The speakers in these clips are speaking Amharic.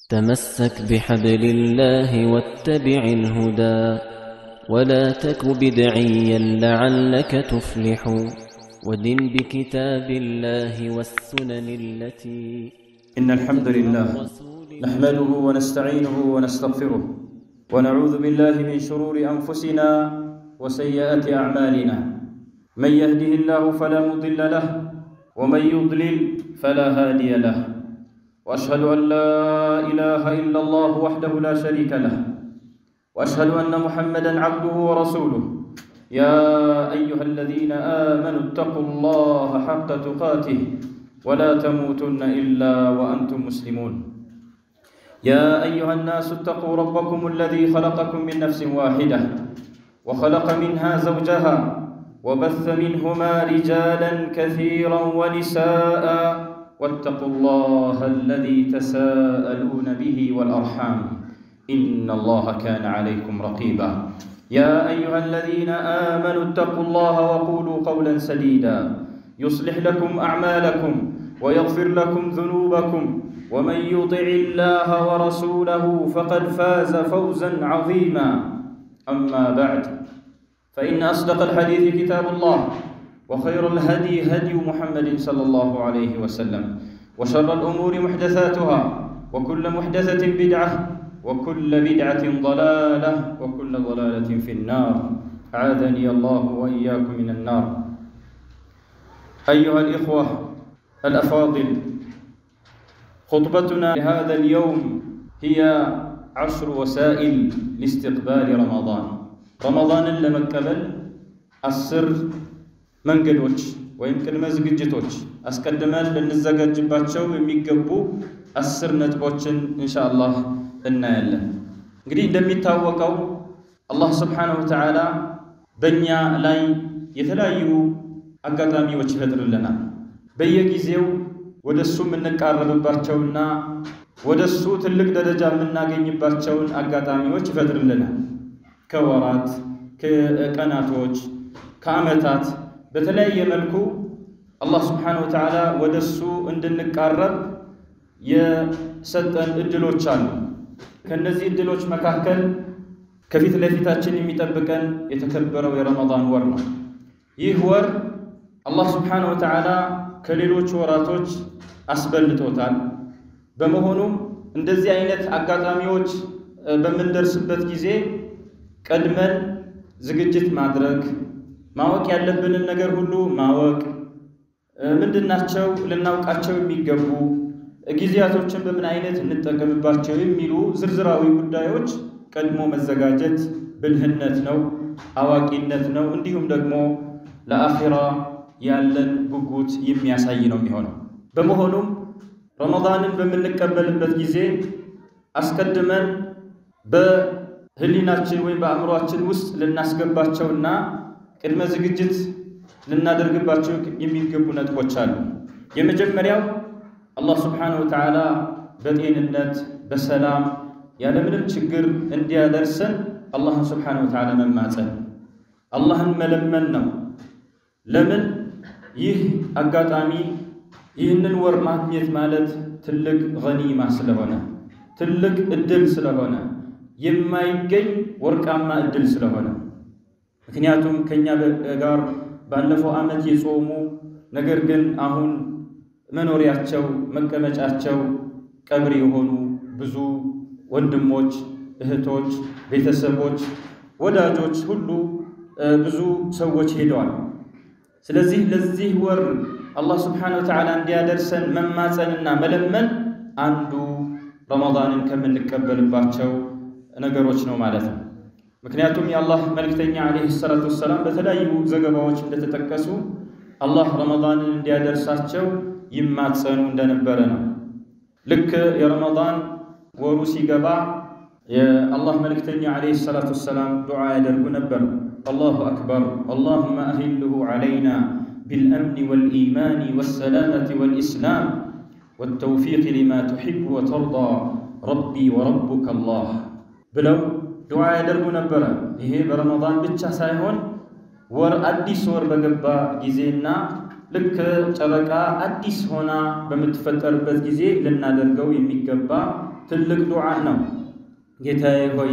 تمسك بحبل الله واتبع الهدى ولا تك بدعيا لعلك تفلح ودن بكتاب الله والسنن التي إن الحمد لله نحمده ونستعينه ونستغفره ونعوذ بالله من شرور أنفسنا وسيئات أعمالنا من يهده الله فلا مضل له ومن يضلل فلا هادي له وأشهد أن لا إله إلا الله وحده لا شريك له وأشهد أن محمدا عبده ورسوله يا أيها الذين آمنوا اتقوا الله حق تقاته ولا تموتن إلا وأنتم مسلمون يا أيها الناس اتقوا ربكم الذي خلقكم من نفس واحدة وخلق منها زوجها وبث منهما رجالا كثيرا ونساء واتقوا الله الذي تساءلون به والأرحام إن الله كان عليكم رقيبا يا أيها الذين آمنوا اتقوا الله وقولوا قولا سديدا يصلح لكم أعمالكم ويغفر لكم ذنوبكم ومن يطع الله ورسوله فقد فاز فوزا عظيما أما بعد فإن أصدق الحديث كتاب الله وخير الهدي هدي محمد صلى الله عليه وسلم وشر الأمور محدثاتها وكل محدثة بدعة وكل بدعة ضلالة وكل ضلالة في النار أعاذني الله وإياكم من النار أيها الإخوة الأفاضل خطبتنا لهذا اليوم هي عشر وسائل لاستقبال رمضان رمضان ለመቀበል አስር መንገዶች ወይም ቅድመ ዝግጅቶች አስቀድመን ልንዘጋጅባቸው የሚገቡ አስር ነጥቦችን ኢንሻአላህ እናያለን። እንግዲህ እንደሚታወቀው አላህ ስብሓነሁ ወተዓላ በእኛ ላይ የተለያዩ አጋጣሚዎች ይፈጥርልናል። በየጊዜው ወደ እሱ የምንቃረብባቸውና ወደ እሱ ትልቅ ደረጃ የምናገኝባቸውን አጋጣሚዎች ይፈጥርልናል። ከወራት፣ ከቀናቶች፣ ከዓመታት በተለያየ መልኩ አላህ ስብሓነሁ ወተዓላ ወደ እሱ እንድንቃረብ የሰጠን እድሎች አሉ። ከእነዚህ እድሎች መካከል ከፊት ለፊታችን የሚጠብቀን የተከበረው የረመዳን ወር ነው። ይህ ወር አላህ ስብሓነሁ ወተዓላ ከሌሎች ወራቶች አስበልጦታል። በመሆኑም እንደዚህ አይነት አጋጣሚዎች በምንደርስበት ጊዜ ቀድመን ዝግጅት ማድረግ፣ ማወቅ ያለብንን ነገር ሁሉ ማወቅ፣ ምንድናቸው ልናውቃቸው የሚገቡ ጊዜያቶችን በምን አይነት እንጠቀምባቸው የሚሉ ዝርዝራዊ ጉዳዮች ቀድሞ መዘጋጀት ብልህነት ነው፣ አዋቂነት ነው። እንዲሁም ደግሞ ለአኺራ ያለን ጉጉት የሚያሳይ ነው የሚሆነው። በመሆኑም ረመዳንን በምንቀበልበት ጊዜ አስቀድመን በህሊናችን ወይም በአእምሯችን ውስጥ ልናስገባቸውና ቅድመ ዝግጅት ልናደርግባቸው የሚገቡ ነጥቦች አሉ። የመጀመሪያው አላህ ስብሓነሁ ወተዓላ በጤንነት በሰላም ያለምንም ችግር እንዲያደርሰን አላህን ስብሓነሁ ወተዓላ መማፀን አላህን መለመን ነው። ለምን ይህ አጋጣሚ ይህንን ወር ማግኘት ማለት ትልቅ ገኒማ ስለሆነ ትልቅ እድል ስለሆነ የማይገኝ ወርቃማ እድል ስለሆነ ምክንያቱም ከእኛ ጋር ባለፈው ዓመት የጾሙ ነገር ግን አሁን መኖሪያቸው መቀመጫቸው ቀብር የሆኑ ብዙ ወንድሞች፣ እህቶች፣ ቤተሰቦች፣ ወዳጆች ሁሉ ብዙ ሰዎች ሄደዋል። ስለዚህ ለዚህ ወር አላህ ስብሓነሁ ወተዓላ እንዲያደርሰን መማፀንና መለመን አንዱ ረመዳንን ከምንቀበልባቸው ነገሮች ነው ማለት ነው። ምክንያቱም የአላህ መልእክተኛ ዓለይሂ ሰላቱ ወሰላም በተለያዩ ዘገባዎች እንደተጠቀሱ አላህ ረመዳንን እንዲያደርሳቸው ይማጸኑ እንደነበረ ነው። ልክ የረመዳን ወሩ ሲገባ የአላህ መልእክተኛ ዓለይሂ ሰላቱ ወሰላም ዱዓ ያደርጉ ነበር። አላሁ አክበር አላሁመ አሂልሁ ዓለይና ቢልአምኒ ወልኢማኒ ወሰላመቲ ወልኢስላም ወተውፊቅ ሊማ ቱሒቡ ወተርዳ ረቢ ወረቡከ አላህ ብለው ዱዓ ያደርጉ ነበረ። ይሄ በረመዳን ብቻ ሳይሆን ወር አዲስ ወር በገባ ጊዜና ልክ ጨረቃ አዲስ ሆና በምትፈጠርበት ጊዜ ልናደርገው የሚገባ ትልቅ ዱዓ ነው። ጌታዬ ሆይ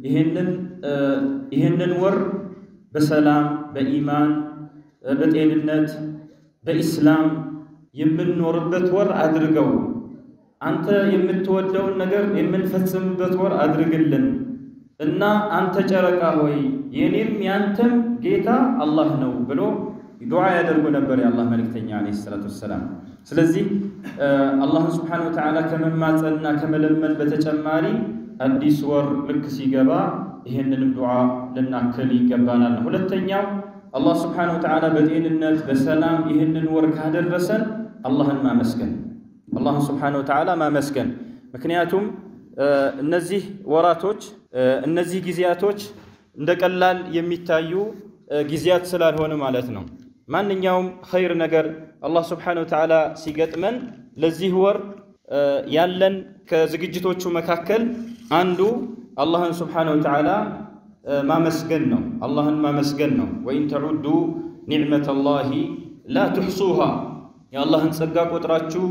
ይህንን ወር በሰላም በኢማን በጤንነት በኢስላም የምንኖርበት ወር አድርገው፣ አንተ የምትወደውን ነገር የምንፈጽምበት ወር አድርግልን እና አንተ ጨረቃ ሆይ የኔም ያንተም ጌታ አላህ ነው ብሎ ዱዓ ያደርጉ ነበር የአላህ መልእክተኛ ዓለይሂ ሰላቱ ወሰላም። ስለዚህ አላህን ስብሓነሁ ወተዓላ ከመማፀንና ከመለመን በተጨማሪ አዲስ ወር ልክ ሲገባ ይህንንም ዱዓ ልናክል ይገባናል። ሁለተኛው አላህ ስብሓነሁ ወተዓላ በጤንነት በሰላም ይህንን ወር ካደረሰን አላህን ማመስገን አላህን ስብሓነሁ ወተዓላ ማመስገን ምክንያቱም እነዚህ ወራቶች እነዚህ ጊዜያቶች እንደ ቀላል የሚታዩ ጊዜያት ስላልሆነ ማለት ነው። ማንኛውም ኸይር ነገር አላህ ስብሓነሁ ወተዓላ ሲገጥመን ለዚህ ወር ያለን ከዝግጅቶቹ መካከል አንዱ አላህን ስብሓነሁ ወተዓላ ማመስገን ነው። አላህን ማመስገን ነው። ወኢን ተዑዱ ኒዕመተላሂ ላ ትሕሱሃ የአላህን ጸጋ ቆጥራችሁ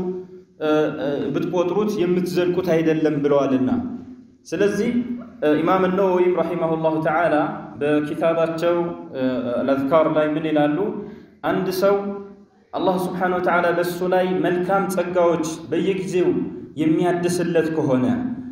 ብትቆጥሩት የምትዘልቁት አይደለም ብለዋልና። ስለዚህ ኢማም ነወዊም ረሒመሁላሁ ተዓላ በኪታባቸው አልአዝካር ላይ ምን ይላሉ? አንድ ሰው አላህ ስብሓነሁ ወተዓላ በእሱ ላይ መልካም ጸጋዎች በየጊዜው የሚያድስለት ከሆነ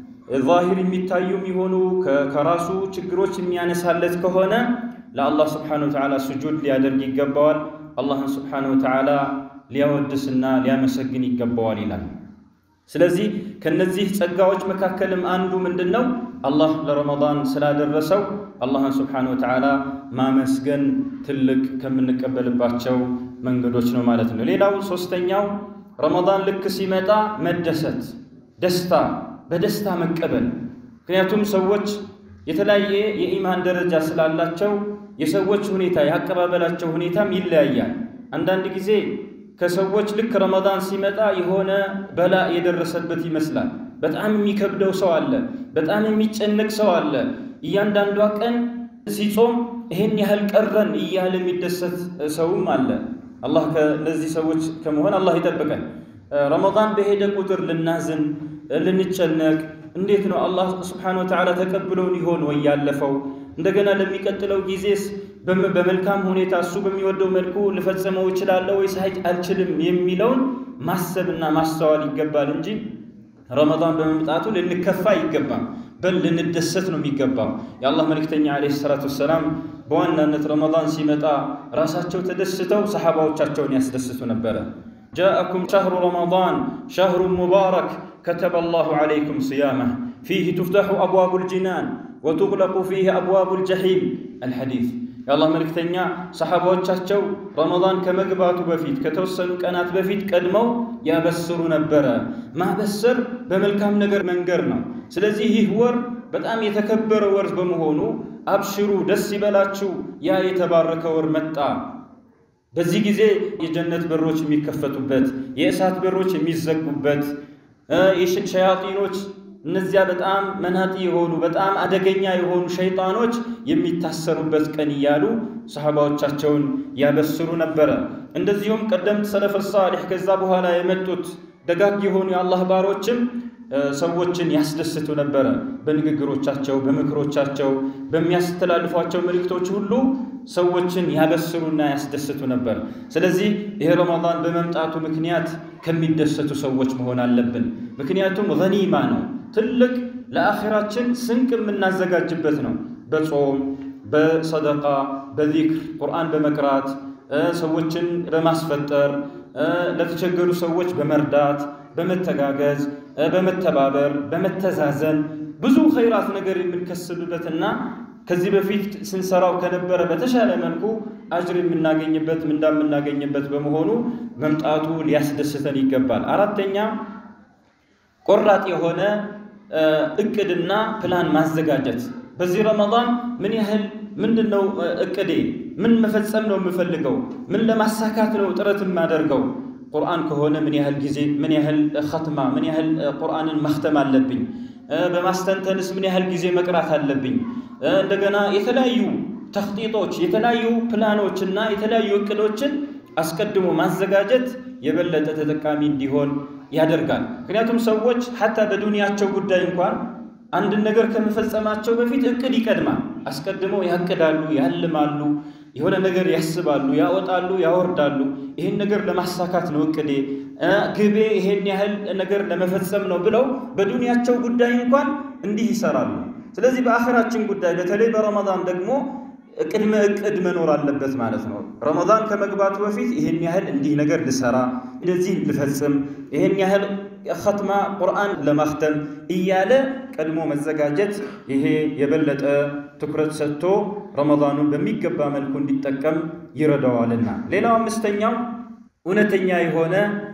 ዛሂር የሚታዩ የሚሆኑ ከራሱ ችግሮች የሚያነሳለት ከሆነ ለአላህ ስብሓነሁ ወተዓላ ስጁድ ሊያደርግ ይገባዋል። አላህን ስብሓነሁ ወተዓላ ሊያወድስና ሊያመሰግን ይገባዋል ይላል። ስለዚህ ከነዚህ ጸጋዎች መካከልም አንዱ ምንድን ነው? አላህ ለረመዳን ስላደረሰው አላህን ስብሓነሁ ወተዓላ ማመስገን ትልቅ ከምንቀበልባቸው መንገዶች ነው ማለት ነው። ሌላው ሶስተኛው ረመዳን ልክ ሲመጣ መደሰት፣ ደስታ በደስታ መቀበል። ምክንያቱም ሰዎች የተለያየ የኢማን ደረጃ ስላላቸው የሰዎች ሁኔታ የአቀባበላቸው ሁኔታም ይለያያል። አንዳንድ ጊዜ ከሰዎች ልክ ረመዳን ሲመጣ የሆነ በላ የደረሰበት ይመስላል። በጣም የሚከብደው ሰው አለ። በጣም የሚጨነቅ ሰው አለ። እያንዳንዷ ቀን ሲጾም ይሄን ያህል ቀረን እያለ የሚደሰት ሰውም አለ። አላህ ከእነዚህ ሰዎች ከመሆን አላህ ይጠብቀን። ረመዳን በሄደ ቁጥር ልናዝን፣ ልንጨነቅ እንዴት ነው አላህ ስብሓነሁ ወተዓላ ተቀብሎን ይሆን ወይ ያለፈው እንደገና ለሚቀጥለው ጊዜስ በመልካም ሁኔታ እሱ በሚወደው መልኩ ልፈጽመው እችላለሁ ወይስ አልችልም የሚለውን ማሰብና ማስተዋል ይገባል እንጂ ረመዳን በመምጣቱ ልንከፋ አይገባም። በል ልንደሰት ነው የሚገባው። የአላህ መልእክተኛ ዓለይሂ ሰላቱ ወሰላም በዋናነት ረመዳን ሲመጣ ራሳቸው ተደስተው ሰሓባዎቻቸውን ያስደስቱ ነበረ። ጃአኩም ሸህሩ ረመዳን ሸህሩን ሙባረክ ከተበ አላሁ ዓለይኩም ስያመህ ፊህ ቱፍተሑ አብዋቡል ጂናን ወቱግለቁ ፊህ አብዋቡል ጀሒም አልሐዲስ የአላህ መልእክተኛ ሰሓባዎቻቸው ረመዳን ከመግባቱ በፊት ከተወሰኑ ቀናት በፊት ቀድመው ያበስሩ ነበረ። ማበሰር በመልካም ነገር መንገር ነው። ስለዚህ ይህ ወር በጣም የተከበረ ወር በመሆኑ አብሽሩ፣ ደስ ይበላችሁ፣ ያ የተባረከ ወር መጣ። በዚህ ጊዜ የጀነት በሮች የሚከፈቱበት፣ የእሳት በሮች የሚዘጉበት፣ ሸያጢኖች እነዚያ በጣም መናጢ የሆኑ በጣም አደገኛ የሆኑ ሸይጣኖች የሚታሰሩበት ቀን እያሉ ሰሓባዎቻቸውን ያበስሩ ነበረ። እንደዚሁም ቀደምት ሰለፈ ሳሊሕ ከዛ በኋላ የመጡት ደጋግ የሆኑ የአላህ ባሮችም ሰዎችን ያስደስቱ ነበረ። በንግግሮቻቸው፣ በምክሮቻቸው፣ በሚያስተላልፏቸው መልእክቶች ሁሉ ሰዎችን ያበስሩና ያስደስቱ ነበር። ስለዚህ ይህ ረመዳን በመምጣቱ ምክንያት ከሚደሰቱ ሰዎች መሆን አለብን። ምክንያቱም ገኒማ ነው፣ ትልቅ ለአኼራችን ስንቅ የምናዘጋጅበት ነው። በጾም በሰደቃ በዚክር ቁርአን በመቅራት ሰዎችን በማስፈጠር ለተቸገሩ ሰዎች በመርዳት በመተጋገዝ በመተባበር በመተዛዘን ብዙ ኸይራት ነገር የምንከስብበትና ከዚህ በፊት ስንሰራው ከነበረ በተሻለ መልኩ አጅር የምናገኝበት ምንዳ የምናገኝበት በመሆኑ መምጣቱ ሊያስደስተን ይገባል። አራተኛ ቆራጥ የሆነ እቅድና ፕላን ማዘጋጀት። በዚህ ረመዳን ምን ያህል ምንድን ነው እቅዴ? ምን መፈጸም ነው የምፈልገው? ምን ለማሳካት ነው ጥረት የማደርገው? ቁርአን ከሆነ ምን ያህል ጊዜ ምን ያህል ኸትማ ምን ያህል ቁርአንን መክተም አለብኝ? በማስተንተንስ ምን ያህል ጊዜ መቅራት አለብኝ? እንደገና የተለያዩ ተኽጢጦች የተለያዩ ፕላኖች እና የተለያዩ እቅዶችን አስቀድሞ ማዘጋጀት የበለጠ ተጠቃሚ እንዲሆን ያደርጋል። ምክንያቱም ሰዎች ሐታ በዱንያቸው ጉዳይ እንኳን አንድን ነገር ከመፈጸማቸው በፊት እቅድ ይቀድማል። አስቀድመው ያቅዳሉ፣ ያልማሉ፣ የሆነ ነገር ያስባሉ፣ ያወጣሉ፣ ያወርዳሉ። ይህን ነገር ለማሳካት ነው እቅዴ፣ ግቤ ይሄን ያህል ነገር ለመፈጸም ነው ብለው በዱንያቸው ጉዳይ እንኳን እንዲህ ይሰራሉ። ስለዚህ በአኸራችን ጉዳይ በተለይ በረመዳን ደግሞ ቅድመ እቅድ መኖር አለበት ማለት ነው። ረመዳን ከመግባቱ በፊት ይሄን ያህል እንዲህ ነገር ልሰራ፣ እንደዚህ ልፈጽም፣ ይሄን ያህል ኸትማ ቁርአን ለማክተም እያለ ቀድሞ መዘጋጀት ይሄ የበለጠ ትኩረት ሰጥቶ ረመዳኑን በሚገባ መልኩ እንዲጠቀም ይረዳዋልና። ሌላው አምስተኛው እውነተኛ የሆነ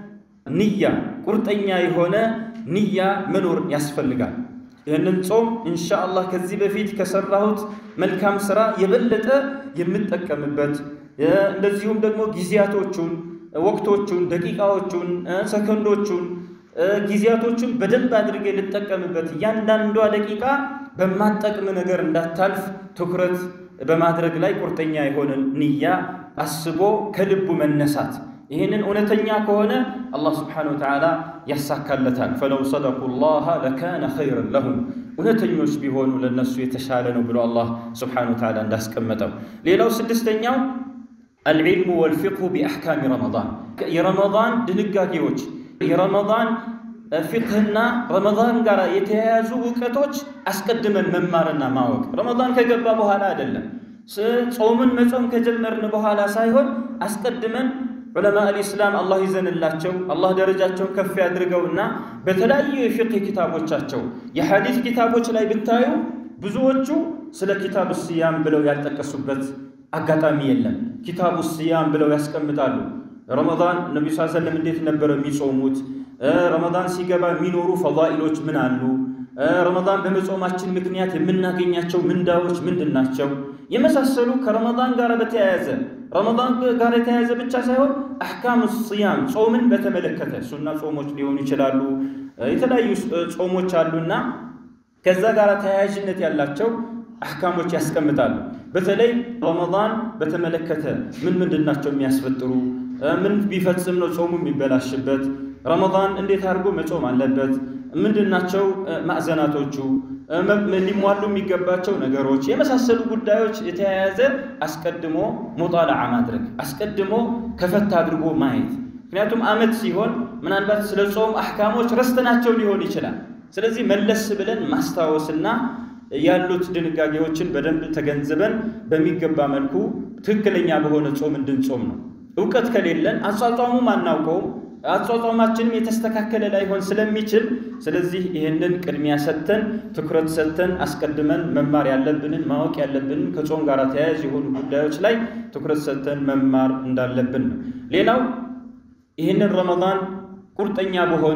ንያ፣ ቁርጠኛ የሆነ ንያ መኖር ያስፈልጋል። ይህንን ጾም ኢንሻአላህ ከዚህ በፊት ከሰራሁት መልካም ስራ የበለጠ የምጠቀምበት እንደዚሁም ደግሞ ጊዜያቶቹን፣ ወቅቶቹን፣ ደቂቃዎቹን፣ ሰከንዶቹን፣ ጊዜያቶቹን በደንብ አድርጌ ልጠቀምበት እያንዳንዷ ደቂቃ በማጠቅም ነገር እንዳታልፍ ትኩረት በማድረግ ላይ ቁርጠኛ የሆነ ንያ አስቦ ከልቡ መነሳት ይህንን እውነተኛ ከሆነ አላህ ስብሓነሁ ወተዓላ ያሳካለታል። ፈለው ሰደቁ ላህ ለካነ ኸይረን ለሁም እውነተኞች ቢሆኑ ለነሱ የተሻለ ነው ብሎ አላህ ስብሓነሁ ወተዓላ እንዳስቀመጠው። ሌላው ስድስተኛው አልዕልሙ ወልፊቅሁ ቢአሕካሚ ረመዳን የረመዳን ድንጋጌዎች የረመዳን ፊቅህና ረመዳን ጋር የተያያዙ እውቀቶች አስቀድመን መማርና ማወቅ ረመዳን ከገባ በኋላ አይደለም። ጾምን መጾም ከጀመርን በኋላ ሳይሆን አስቀድመን ዑለማ አልኢስላም አላህ ይዘንላቸው አላህ ደረጃቸውን ከፍ ያድርገውና በተለያዩ የፊቅህ ኪታቦቻቸው የሐዲስ ኪታቦች ላይ ብታዩ ብዙዎቹ ስለ ኪታቡ ስያም ብለው ያልጠቀሱበት አጋጣሚ የለም። ኪታቡ ስያም ብለው ያስቀምጣሉ። ረመዳን ነቢ ስ ሰለም እንዴት ነበረ የሚጾሙት? ረመዳን ሲገባ የሚኖሩ ፈዳኢሎች ምን አሉ? ረመዳን በመጾማችን ምክንያት የምናገኛቸው ምንዳዎች ምንድን ናቸው? የመሳሰሉ ከረመዳን ጋር በተያያዘ ረመዳን ጋር የተያያዘ ብቻ ሳይሆን አሕካም ስያም ጾምን በተመለከተ ሱና ጾሞች ሊሆኑ ይችላሉ። የተለያዩ ጾሞች አሉና ከዛ ጋር ተያያዥነት ያላቸው አሕካሞች ያስቀምጣሉ። በተለይ ረመዳን በተመለከተ ምን ምንድን ናቸው የሚያስፈጥሩ? ምን ቢፈጽም ነው ጾሙ የሚበላሽበት? ረመዳን እንዴት አድርጎ መጾም አለበት? ምንድናቸው ማዕዘናቶቹ? ሊሟሉ የሚገባቸው ነገሮች የመሳሰሉ ጉዳዮች የተያያዘ አስቀድሞ ሙጣላዓ ማድረግ አስቀድሞ ከፈት አድርጎ ማየት። ምክንያቱም ዓመት ሲሆን ምናልባት ስለ ጾም አሕካሞች ረስተናቸው ሊሆን ይችላል። ስለዚህ መለስ ብለን ማስታወስና ያሉት ድንጋጌዎችን በደንብ ተገንዝበን በሚገባ መልኩ ትክክለኛ በሆነ ጾም እንድንጾም ነው። እውቀት ከሌለን አጿጿሙም አናውቀውም አጿጿማችንም የተስተካከለ ላይሆን ስለሚችል ስለዚህ ይህንን ቅድሚያ ሰጥተን ትኩረት ሰጥተን አስቀድመን መማር ያለብንን ማወቅ ያለብንን ከጾም ጋር ተያያዥ የሆኑ ጉዳዮች ላይ ትኩረት ሰጥተን መማር እንዳለብን ነው። ሌላው ይህንን ረመዳን ቁርጠኛ በሆነ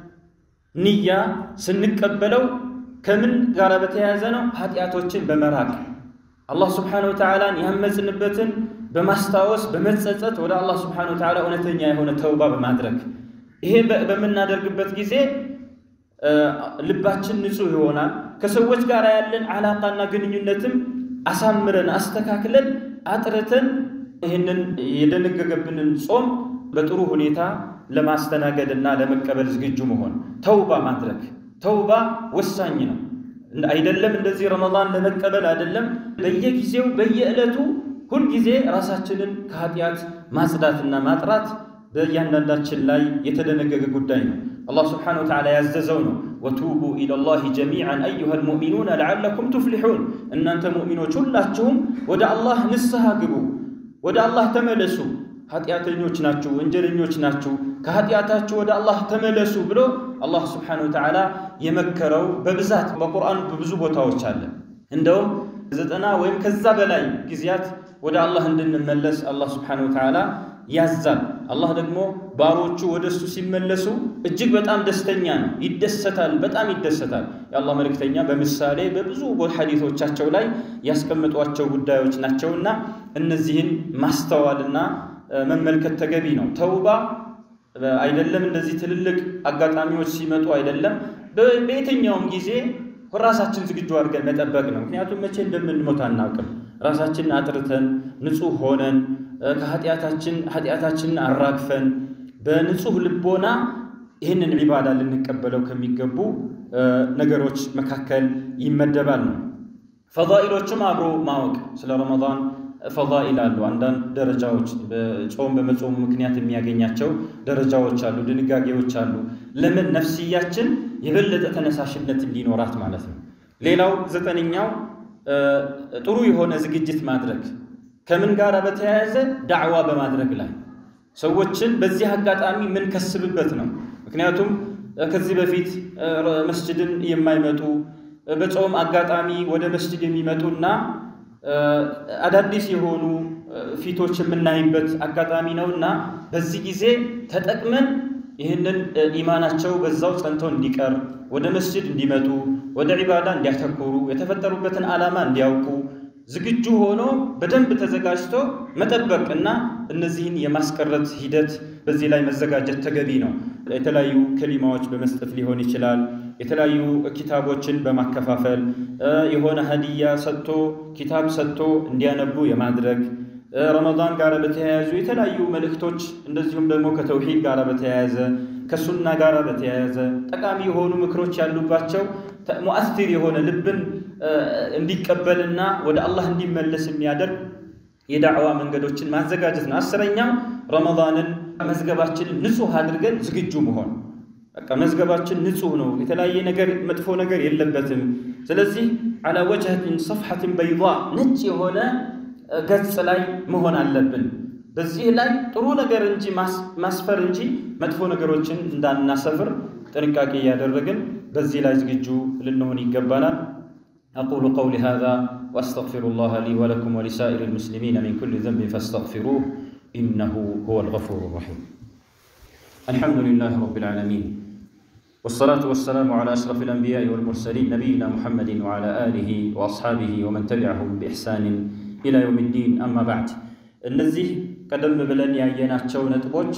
ንያ ስንቀበለው ከምን ጋር በተያያዘ ነው? ኃጢአቶችን በመራቅ አላህ ስብሓነሁ ወተዓላን ያመፅንበትን በማስታወስ በመጸጸት ወደ አላህ ስብሓነሁ ወተዓላ እውነተኛ የሆነ ተውባ በማድረግ ይሄ በምናደርግበት ጊዜ ልባችን ንጹሕ ይሆናል። ከሰዎች ጋር ያለን አላቃና ግንኙነትም አሳምረን አስተካክለን አጥርተን ይህንን የደነገገብንን ጾም በጥሩ ሁኔታ ለማስተናገድና ለመቀበል ዝግጁ መሆን ተውባ ማድረግ ተውባ ወሳኝ ነው። አይደለም እንደዚህ ረመዳን ለመቀበል አይደለም፣ በየጊዜው በየዕለቱ ሁልጊዜ ራሳችንን ከኃጢአት ማጽዳትና ማጥራት በእያንዳንዳችን ላይ የተደነገገ ጉዳይ ነው። አላህ ስብሓነሁ ወተዓላ ያዘዘው ነው። ወቱቡ ኢለላሂ ጀሚዓን አዩሃ ልሙእሚኑነ ለዓለኩም ቱፍሊሑን፣ እናንተ ሙእሚኖች ሁላችሁም ወደ አላህ ንስሐ ግቡ፣ ወደ አላህ ተመለሱ። ኃጢአተኞች ናችሁ፣ ወንጀለኞች ናችሁ፣ ከኃጢአታችሁ ወደ አላህ ተመለሱ ብሎ አላህ ስብሓነሁ ወተዓላ የመከረው በብዛት በቁርአን በብዙ ቦታዎች አለ። እንደውም ዘጠና ወይም ከዛ በላይ ጊዜያት ወደ አላህ እንድንመለስ አላህ ስብሓነሁ ወተዓላ ያዛል። አላህ ደግሞ ባሮቹ ወደ እሱ ሲመለሱ እጅግ በጣም ደስተኛ ነው፣ ይደሰታል፣ በጣም ይደሰታል። የአላህ መልእክተኛ በምሳሌ በብዙ ሐዲሶቻቸው ላይ ያስቀምጧቸው ጉዳዮች ናቸውና እነዚህን ማስተዋልና መመልከት ተገቢ ነው። ተውባ አይደለም እንደዚህ ትልልቅ አጋጣሚዎች ሲመጡ አይደለም፣ በየትኛውም ጊዜ ራሳችን ዝግጁ አድርገን መጠበቅ ነው። ምክንያቱም መቼ እንደምንሞት አናውቅም። ራሳችንን አጥርተን ንጹሕ ሆነን ከኃጢአታችን ኃጢአታችንን አራግፈን በንጹህ ልቦና ይህንን ዒባዳ ልንቀበለው ከሚገቡ ነገሮች መካከል ይመደባል ነው። ፈዳኢሎችም አብሮ ማወቅ ስለ ረመዳን ፈዳኢል አሉ። አንዳንድ ደረጃዎች በጾም በመጾሙ ምክንያት የሚያገኛቸው ደረጃዎች አሉ፣ ድንጋጌዎች አሉ። ለምን ነፍስያችን የበለጠ ተነሳሽነት እንዲኖራት ማለት ነው። ሌላው ዘጠነኛው ጥሩ የሆነ ዝግጅት ማድረግ ከምን ጋር በተያያዘ ዳዕዋ በማድረግ ላይ ሰዎችን በዚህ አጋጣሚ የምንከስብበት ነው። ምክንያቱም ከዚህ በፊት መስጅድን የማይመጡ በጾም አጋጣሚ ወደ መስጅድ የሚመጡና አዳዲስ የሆኑ ፊቶች የምናይበት አጋጣሚ ነው እና በዚህ ጊዜ ተጠቅመን ይህንን ኢማናቸው በዛው ጸንተው እንዲቀር ወደ መስጅድ እንዲመጡ ወደ ዒባዳ እንዲያተኩሩ የተፈጠሩበትን ዓላማ እንዲያውቁ ዝግጁ ሆኖ በደንብ ተዘጋጅቶ መጠበቅ እና እነዚህን የማስቀረት ሂደት በዚህ ላይ መዘጋጀት ተገቢ ነው። የተለያዩ ከሊማዎች በመስጠት ሊሆን ይችላል። የተለያዩ ኪታቦችን በማከፋፈል የሆነ ሀዲያ ሰጥቶ ኪታብ ሰጥቶ እንዲያነቡ የማድረግ ረመዳን ጋር በተያያዙ የተለያዩ መልእክቶች እንደዚሁም ደግሞ ከተውሂድ ጋር በተያያዘ ከሱና ጋር በተያያዘ ጠቃሚ የሆኑ ምክሮች ያሉባቸው ሙአስቲር የሆነ ልብን እንዲቀበልና ወደ አላህ እንዲመለስ የሚያደርግ የዳዕዋ መንገዶችን ማዘጋጀት ነው። አስረኛው ረመዳንን መዝገባችንን ንጹህ አድርገን ዝግጁ መሆን። በቃ መዝገባችን ንጹህ ነው፣ የተለያየ ነገር መጥፎ ነገር የለበትም። ስለዚህ አላ ወጅሀትን ሰፍሐትን በይዷ ነጭ የሆነ ገጽ ላይ መሆን አለብን። በዚህ ላይ ጥሩ ነገር እንጂ ማስፈር እንጂ መጥፎ ነገሮችን እንዳናሰፍር ጥንቃቄ እያደረግን በዚህ ላይ ዝግጁ ልንሆን ይገባናል። أقول قولي هذا وأستغفر الله لي ولكم ولسائر المسلمين من كل ذنب فاستغفروه إنه هو الغفور الرحيم الحمد لله رب العالمين والصلاة والسلام على أشرف الأنبياء والمرسلين نبينا محمد وعلى آله وأصحابه ومن تبعهم بإحسان إلى يوم الدين أما بعد እነዚህ ቀደም ብለን ያየናቸው ነጥቦች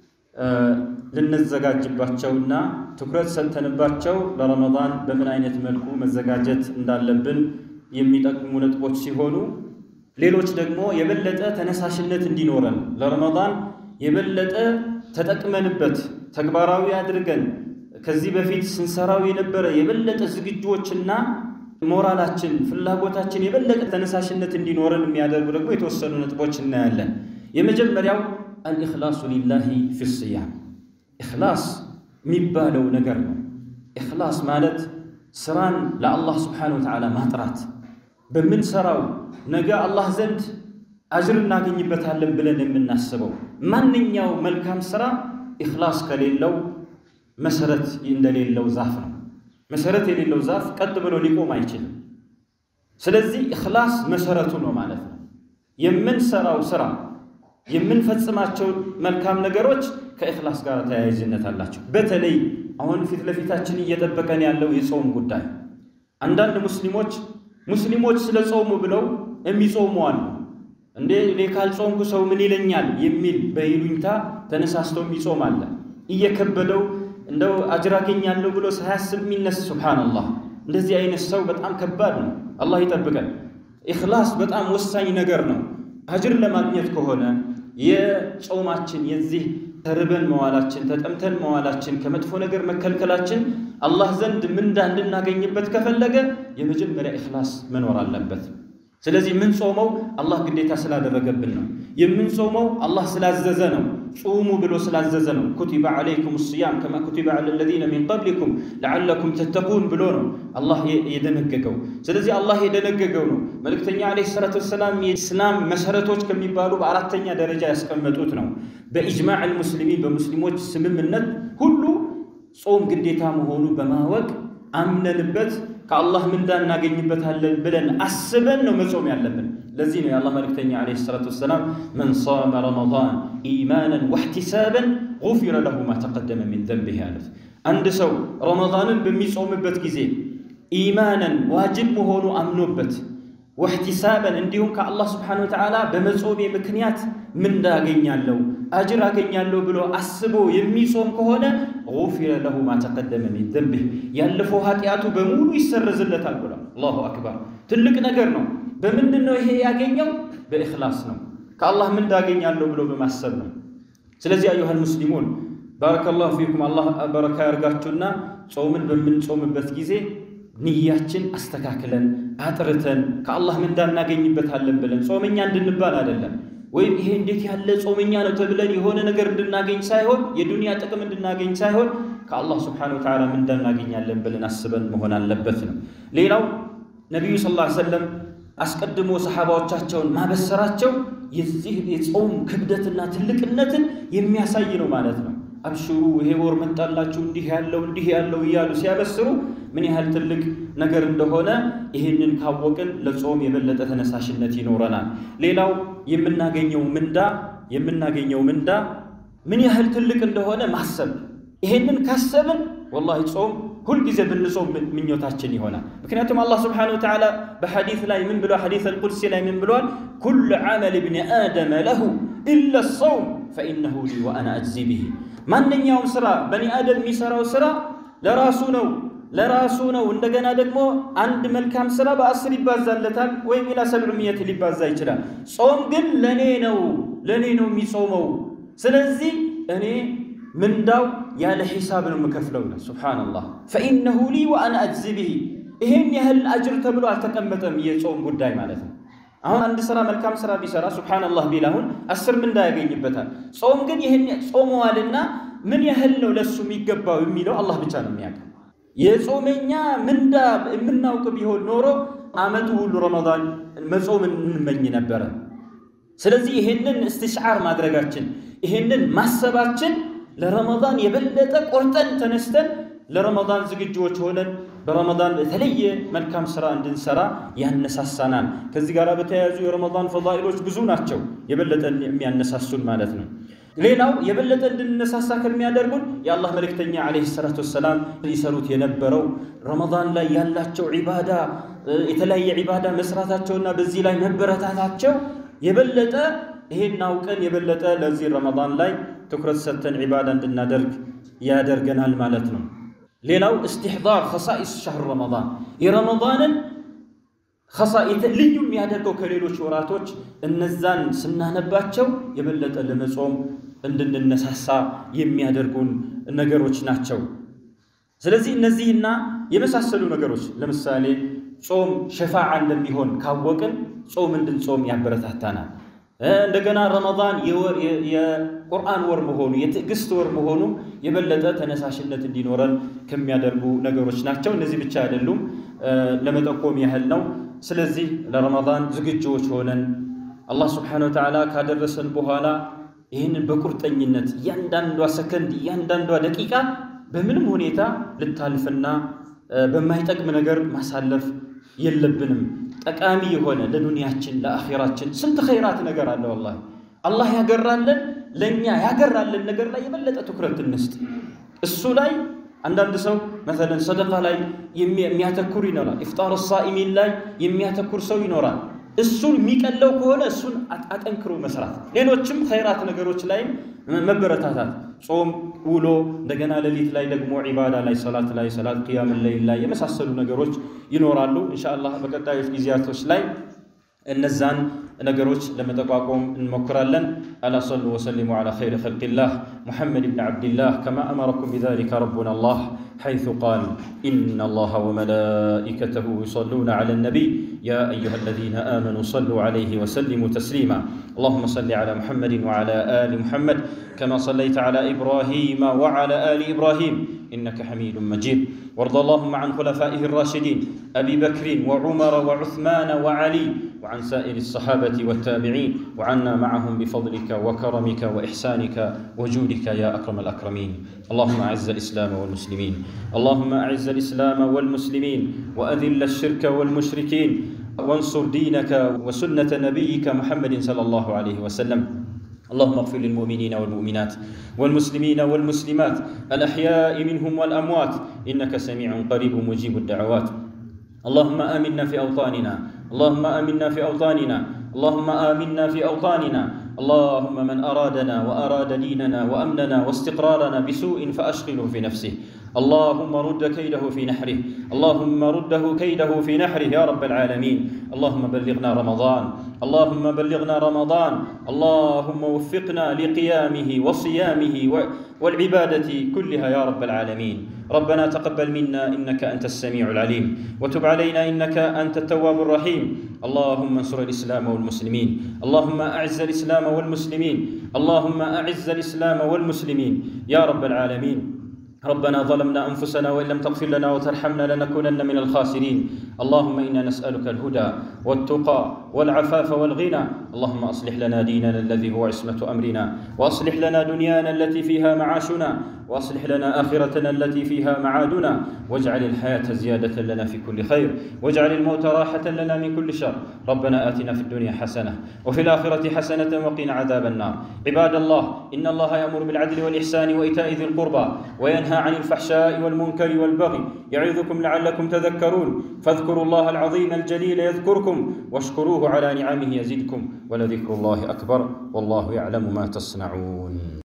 ልንዘጋጅባቸውና ትኩረት ሰጥተንባቸው ለረመዳን በምን አይነት መልኩ መዘጋጀት እንዳለብን የሚጠቅሙ ነጥቦች ሲሆኑ ሌሎች ደግሞ የበለጠ ተነሳሽነት እንዲኖረን ለረመዳን የበለጠ ተጠቅመንበት ተግባራዊ አድርገን ከዚህ በፊት ስንሰራው የነበረ የበለጠ ዝግጁዎችና ሞራላችን ፍላጎታችን የበለጠ ተነሳሽነት እንዲኖረን የሚያደርጉ ደግሞ የተወሰኑ ነጥቦች እናያለን። የመጀመሪያው አልኢኽላሱ ሊላሂ ፊ ስያም ኢኽላስ የሚባለው ነገር ነው። ኢኽላስ ማለት ስራን ለአላህ ስብሓነሁ ወተዓላ ማጥራት በምንሰራው ነገ አላህ ዘንድ አጅር እናገኝበታለን ብለን የምናስበው ማንኛው መልካም ስራ ኢኽላስ ከሌለው መሰረት እንደሌለው ዛፍ ነው። መሰረት የሌለው ዛፍ ቀጥ ብሎ ሊቆም አይችልም። ስለዚህ ኢኽላስ መሰረቱ ነው ማለት ነው። የምንሰራው ስራ የምንፈጽማቸው መልካም ነገሮች ከኢኽላስ ጋር ተያያዥነት አላቸው። በተለይ አሁን ፊት ለፊታችን እየጠበቀን ያለው የጾም ጉዳይ አንዳንድ ሙስሊሞች ሙስሊሞች ስለ ጾሙ ብለው የሚጾሙ አሉ። እንዴ እኔ ካልጾምኩ ሰው ምን ይለኛል የሚል በይሉኝታ ተነሳስቶ የሚጾም አለ። እየከበደው እንደው አጅር አገኛለሁ ብሎ ሳያስብ የሚነስ ሱብሓነላህ። እንደዚህ አይነት ሰው በጣም ከባድ ነው። አላህ ይጠብቀን። ኢኽላስ በጣም ወሳኝ ነገር ነው። አጅር ለማግኘት ከሆነ የጾማችን የዚህ ተርበን መዋላችን ተጠምተን መዋላችን ከመጥፎ ነገር መከልከላችን አላህ ዘንድ ምንዳ እንድናገኝበት ከፈለገ የመጀመሪያ ኢኽላስ መኖር አለበት። ስለዚህ የምንጾመው አላህ ግዴታ ስላደረገብን ነው። የምንጾመው አላህ ስላዘዘ ነው። ጹሙ ብሎ ስላዘዘ ነው። ኩቲበ ዓለይኩም ስያም ከማ ኩቲበ ዓላ ለዚነ ሚን ቀብሊኩም ለዓለኩም ተተቁን ብሎ ነው አላህ የደነገገው። ስለዚህ አላህ የደነገገው ነው። መልእክተኛ ዓለይሂ ሰላቱ ወሰላም የኢስላም መሰረቶች ከሚባሉ በአራተኛ ደረጃ ያስቀመጡት ነው። በኢጅማዕ አልሙስሊሚን በሙስሊሞች ስምምነት ሁሉ ጾም ግዴታ መሆኑ በማወቅ አምነንበት ከአላህ ምንዳ እናገኝበታለን ብለን አስበን ነው መጾም ያለብን። ለዚህ ነው የአላህ መልእክተኛ ዓለይሂ ሰላቱ ወሰላም መን ሷመ ረመዳን ኢማናን ወሕቲሳበን ጉፊረ ለሁ ማ ተቀደመ ሚን ዘንቢህ ያሉት። አንድ ሰው ረመዳንን በሚጾምበት ጊዜ ኢማናን ዋጅብ መሆኑ አምኖበት ወሕቲሳበን እንዲሁም ከአላህ ስብሓነሁ ወተዓላ በመጾሜ ምክንያት ምንዳ አገኛለሁ አጅር አገኛለሁ ብሎ አስቦ የሚጾም ከሆነ ጉፊረ ለሁ ማ ተቀደመ ሚን ዘንቢህ ያለፈው ኃጢአቱ በሙሉ ይሰረዝለታል ብሏል። አላሁ አክበር። ትልቅ ነገር ነው። በምንድን ነው ይሄ ያገኘው? በኢኽላስ ነው። ከአላህ ምን እንዳገኛለሁ ብሎ በማሰብ ነው። ስለዚህ አዩሃል ሙስሊሙን ባረከላሁ ፊኩም አላህ በረካ ያርጋችሁና ጾምን በምንጾምበት ጊዜ ንያችን አስተካክለን አጥርተን ከአላህ ምንዳ እናገኝበታለን ብለን ጾመኛ እንድንባል አይደለም። ወይም ይሄ እንዴት ያለ ጾመኛ ነው ተብለን የሆነ ነገር እንድናገኝ ሳይሆን የዱንያ ጥቅም እንድናገኝ ሳይሆን ከአላህ ስብሓነሁ ወተዓላ ምንዳ እናገኛለን ብለን አስበን መሆን አለበት ነው። ሌላው ነቢዩ ሰለላሁ ዐለይሂ ወሰለም አስቀድሞ ሰሓባዎቻቸውን ማበሰራቸው የዚህ የጾም ክብደትና ትልቅነትን የሚያሳይ ነው ማለት ነው። አብሽሩ ይሄ ወር መጣላችሁ እንዲህ ያለው እንዲህ ያለው እያሉ ሲያበስሩ ምን ያህል ትልቅ ነገር እንደሆነ ይህንን ካወቅን ለጾም የበለጠ ተነሳሽነት ይኖረናል። ሌላው የምናገኘው ምንዳ የምናገኘው ምንዳ ምን ያህል ትልቅ እንደሆነ ማሰብ። ይሄንን ካሰብን ወላሂ ጾም ሁልጊዜ ብንጾም ምኞታችን ይሆናል። ምክንያቱም አላህ ስብሓነሁ ወተዓላ በሐዲስ ላይ ምን ብሏል? ሐዲስ አልቁድሲ ላይ ምን ብሏል? ኩሉ ዐመል ብኒ አደመ ለሁ ኢለ ሰውም ፈኢነሁ ሊ ወአና አጅዚ ብሂ ማንኛውም ስራ በኒ አደም የሚሰራው ስራ ለራሱ ነው ለራሱ ነው። እንደገና ደግሞ አንድ መልካም ስራ በአስር ይባዛለታል ወይም ኢላ ሰብዕሚየት ሊባዛ ይችላል። ጾም ግን ለእኔ ነው ለእኔ ነው የሚጾመው። ስለዚህ እኔ ምንዳው ያለ ሒሳብ ነው የምከፍለው ነው። ሱብሓነላህ ፈኢነሁ ሊ ወአና አጅዚ ብሂ። ይሄን ያህል አጅር ተብሎ አልተቀመጠም የጾም ጉዳይ ማለት ነው። አሁን አንድ ስራ መልካም ስራ ቢሰራ ሱብሓነላህ ቢል አሁን አስር ምንዳ ያገኝበታል። ጾም ግን ይህን ጾመዋልና ምን ያህል ነው ለሱ የሚገባው የሚለው አላህ ብቻ ነው የሚያውቀው። የጾመኛ ምንዳ የምናውቅ ቢሆን ኖሮ አመቱ ሁሉ ረመዳን መጾም እንመኝ ነበረ። ስለዚህ ይሄንን እስትሽዓር ማድረጋችን ይሄንን ማሰባችን ለረመዳን የበለጠ ቆርጠን ተነስተን ለረመዳን ዝግጁዎች ሆነን በረመዳን የተለየ መልካም ስራ እንድንሰራ ያነሳሳናል። ከዚህ ጋር በተያያዙ የረመዳን ፈዳኢሎች ብዙ ናቸው፣ የበለጠ የሚያነሳሱን ማለት ነው። ሌላው የበለጠ እንድንነሳሳ ከሚያደርጉን የአላህ መልእክተኛ ዓለይሂ ሰላቱ ወሰላም ይሰሩት የነበረው ረመዳን ላይ ያላቸው ዒባዳ የተለያየ ዒባዳ መስራታቸውና በዚህ ላይ መበረታታቸው የበለጠ ይሄን አውቀን የበለጠ ለዚህ ረመዳን ላይ ትኩረት ሰጥተን ዒባዳ እንድናደርግ ያደርገናል ማለት ነው። ሌላው እስትሕዳር ኸሳኢስ ሻህር ረመዳን የረመዳንን ልዩ የሚያደርገው ከሌሎች ወራቶች እነዛን ስናነባቸው የበለጠ ለመጾም እንድንነሳሳ የሚያደርጉን ነገሮች ናቸው። ስለዚህ እነዚህና የመሳሰሉ ነገሮች ለምሳሌ ጾም ሸፋዓ እንደሚሆን ካወቅን ጾም እንድንጾም ያበረታታናል። እንደገና ረመዳን የቁርአን ወር መሆኑ የትዕግስት ወር መሆኑ የበለጠ ተነሳሽነት እንዲኖረን ከሚያደርጉ ነገሮች ናቸው። እነዚህ ብቻ አይደሉም፣ ለመጠቆም ያህል ነው። ስለዚህ ለረመዳን ዝግጁዎች ሆነን አላህ ስብሓነሁ ወተዓላ ካደረሰን በኋላ ይህንን በቁርጠኝነት እያንዳንዷ ሰከንድ እያንዳንዷ ደቂቃ በምንም ሁኔታ ልታልፍና በማይጠቅም ነገር ማሳለፍ የለብንም። ጠቃሚ የሆነ ለዱንያችን ለአኼራችን ስንት ኸይራት ነገር አለ። ወላሂ አላህ ያገራለን ለእኛ ያገራለን ነገር ላይ የበለጠ ትኩረት እንስጥ። እሱ ላይ አንዳንድ ሰው መሰለን ሰደቃ ላይ የሚያተኩር ይኖራል። ኢፍጣር ሳኢሚን ላይ የሚያተኩር ሰው ይኖራል። እሱን የሚቀለው ከሆነ እሱን አጠንክሮ መስራት፣ ሌሎችም ኸይራት ነገሮች ላይም መበረታታት፣ ጾም ውሎ፣ እንደገና ሌሊት ላይ ደግሞ ዒባዳ ላይ ሰላት ላይ ሰላት ቅያም ለይል ላይ የመሳሰሉ ነገሮች ይኖራሉ። ኢንሻአላህ በቀጣዮች ጊዜያቶች ላይ እነዛን ነገሮች ለመጠቋቆም እንሞክራለን። አላ ሰሉ ወሰሊሙ ዓላ ኸይሪ ኸልቂላህ ሙሐመድ ብን ዓብድላህ ከማ አመረኩም ቢዛሊከ ረቡና አላህ حيث قال إن الله وملائكته يصلون على النبي يا أيها الذين آمنوا صلوا عليه وسلموا تسليما اللهم صل على محمد وعلى آل محمد كما صليت على إبراهيم وعلى آل إبراهيم إنك حميد مجيد وارض اللهم عن خلفائه الراشدين أبي بكر وعمر وعثمان وعلي وعن سائر الصحابة والتابعين وعنا معهم بفضلك وكرمك وإحسانك وجودك يا أكرم الأكرمين اللهم أعز الإسلام والمسلمين اللهم أعز الإسلام والمسلمين وأذل الشرك والمشركين وانصر دينك وسنة نبيك محمد صلى الله عليه وسلم اللهم اغفر للمؤمنين والمؤمنات والمسلمين والمسلمات الأحياء منهم والأموات إنك سميع قريب مجيب الدعوات اللهم آمنا في أوطاننا اللهم آمنا في أوطاننا اللهم آمنا في أوطاننا اللهم من أرادنا وأراد ديننا وأمننا واستقرارنا بسوء فأشغله في نفسه اللهم رد كيده في نحره اللهم رده كيده في نحره يا رب العالمين اللهم بلغنا رمضان اللهم بلغنا رمضان اللهم وفقنا لقيامه وصيامه والعبادة كلها يا رب العالمين ربنا تقبل منا إنك أنت السميع العليم وتب علينا إنك أنت التواب الرحيم اللهم انصر الإسلام والمسلمين اللهم أعز الإسلام والمسلمين اللهم أعز الإسلام والمسلمين يا رب العالمين ربنا ظلمنا انفسنا وان لم تغفر لنا وترحمنا لنكونن من الخاسرين اللهم انا نسالك الهدى والتقى والعفاف والغنى اللهم اصلح لنا ديننا الذي هو عصمه امرنا واصلح لنا دنيانا التي فيها معاشنا واصلح لنا اخرتنا التي فيها معادنا واجعل الحياه زياده لنا في كل خير واجعل الموت راحه لنا من كل شر ربنا اتنا في الدنيا حسنه وفي الاخره حسنه وقنا عذاب النار عباد الله ان الله يامر بالعدل والاحسان وايتاء ذي القربى وينهى عن الفحشاء والمنكر والبغي يعظكم لعلكم تذكرون فاذكروا الله العظيم الجليل يذكركم واشكروه على نعمه يزدكم ولذكر الله اكبر والله يعلم ما تصنعون